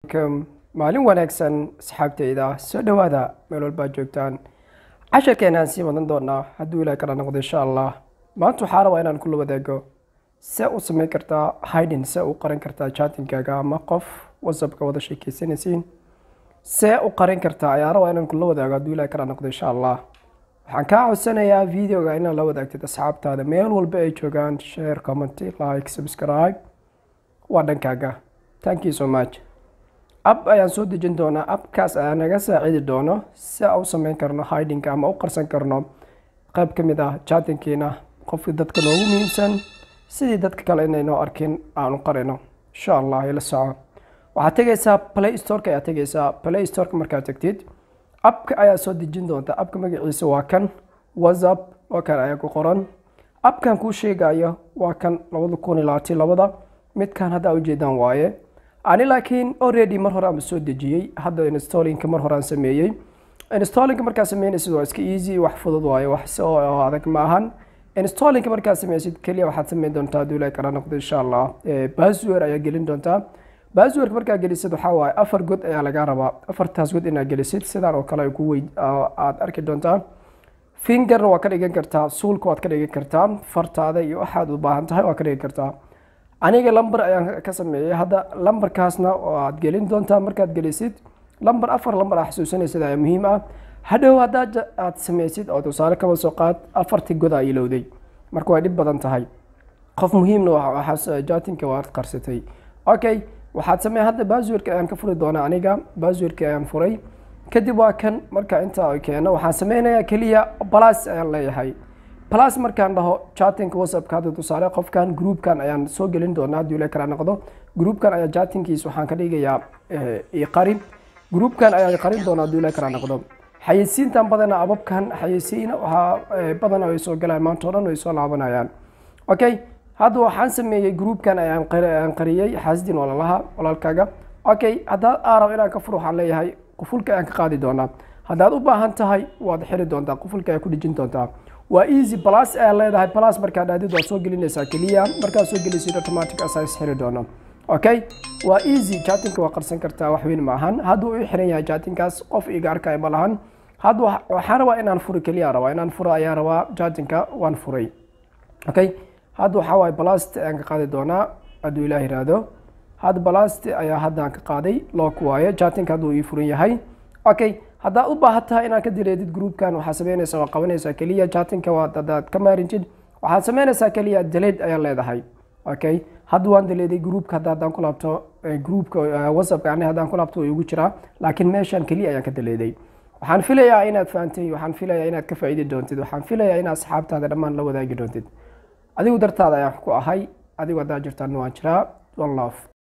maalin wanaagsan asxaabteyda soo dhowaada meel walbaad joogtaan casharkeenaan sii wadan doonaa hadduu ilaah kala noqdo insha allah maanta waxaa rabaa inaan kula wadaago see u samayn kartaa hidin see u qaran kartaa chatingaaga ama qof whatsappka wada sheekeysanaysiin see u qarin kartaa ayaa rabaa inaan kula wadaago hadduu ilaah kala noqdo insha allah waxaan kaa codsanayaa videoga inaad la wadaagtid asxaabtaada meel walba ay joogaan share comment like subscribe waa dhankaaga thank you so much ab ayaan soo dejin doonaa abkaas ayaa naga saacidi doono si a u sameyn karno hidinka ama u qarsan karno qayb ka mid ah chatinkiina qofka dadka noogu muhiimsan sidii dadka kale inaynoo arkin aanu qarino insha allah ila soco waxaad tegaysaa play storeka ayaa tegaysaa play storeka markaad tegtid abka ayaa soo dejin doonta abka magaciisa waa kan whatsapp oo kan ayaa ku qoran abkan kuu sheegayo waa kan labada kun iyo labaatan labada midkan haddaa ujeedaan waaye ani laakiin already mar hore aan soo dejiyey hadda installinka mar hore aan sameeyey installinka markaa sameynaysid waa iska easy wax fudud waaye wax soo adag ma ahan installinka markaa sameysid keliya waxaad sameyn doontaa hadduu ilaah kala noqdo insha allah password ayaa gelin doontaa passwordka markaa gelisid waxaa waaye afar god ayaa lagaa rabaa afartaas god inaad gelisid sidaan oo kale ku weyd aad arki doontaa fingerna waa ka dhigan kartaa suulka waad ka dhigan kartaa fartaada iyo waxaad u baahan tahay waa ka dhigan kartaa aniga lamber ayaan ka sameeyey hadda lamberkaasna aad gelin doontaa markaad gelisid lamber afar lamber aa xasuusanaysid ayaa muhiim ah hadhow haddaad aad sameysid oo tusaale kaba soo qaad afartii god aa ilowday marka way dhib badan tahay qof muhiimna waxaas jatinka waad qarsatay okay waxaad samey hadda baswirka ayaan ka furi doonaa aniga baswirka ayaan furay kadib waa kan marka intaa keeno waxaan sameynayaa keliya balas ayaan leeyahay plus markaan dhaho chatinka whatsappka hadda tusaale qofkan groupkan ayaan soo gelin doonaa haddii ila kala noqdo groupkan ayaa chatinkiis waxaan ka dhigayaa iqari groupkan ayaan qarin doonaa haddii ila kala noqdo xayeysiintan badana ababkan xayeysiina waxaa badana ay soo galaan maanta o dhan ay soo laabanayaan okay hadda waxaan sameeyey groupkan ayaan qariyey xaasidin walalaha walaalkaaga okay haddaad aarab inaan ka fur waxaan leeyahay qufulka ayaan ka qaadi doonaa haddaad u baahan tahay waad xiri doontaa qufulka ayaa ku dhejin doontaa waa easy plus ayaa leedahay plus markaad aadid waad soo gelinaysaa keliya markaad soo gelisid automatic asaas xiri doono okay waa easy chatinka waa qarsan kartaa wax weyn ma ahan hadduu u xiran yahay chatinkaas qof iga arkaya ma lahan hadda waxaan rabaa inaan furo keliya rabaa inaan furo ayaa rabaa chatinka waan furay okay hadda waxaa waaye balast ayaan ka qaadi doonaa hadduu ilaah yiraahdo hadda balast ayaa haddaan ka qaaday lock waaye chatinka hadduu ii furan yahay okay haddaad u baahan tahay inaad ka direedid groupkan waxaad sameynaysaa waa qabanaysaa keliya chatinka waa haddaad ka maarintid waxaad sameynaysaa keliya deled ayaa leedahay okay hadda waan deleeday groupka hadda haddaan ku laabto groupka whatsappka ani haddaan ku laabto way ugu jiraa laakiin meeshan keliya ayaan ka deleeday waxaan filayaa inaad fahantay waxaan filayaa inaad ka faa'iidi doontid waxaan filayaa inaad asxaabtaada dhammaan la wadaagi doontid adigu dartaada ayaan ku ahay adigu haddaa jirtaan waan jiraa one love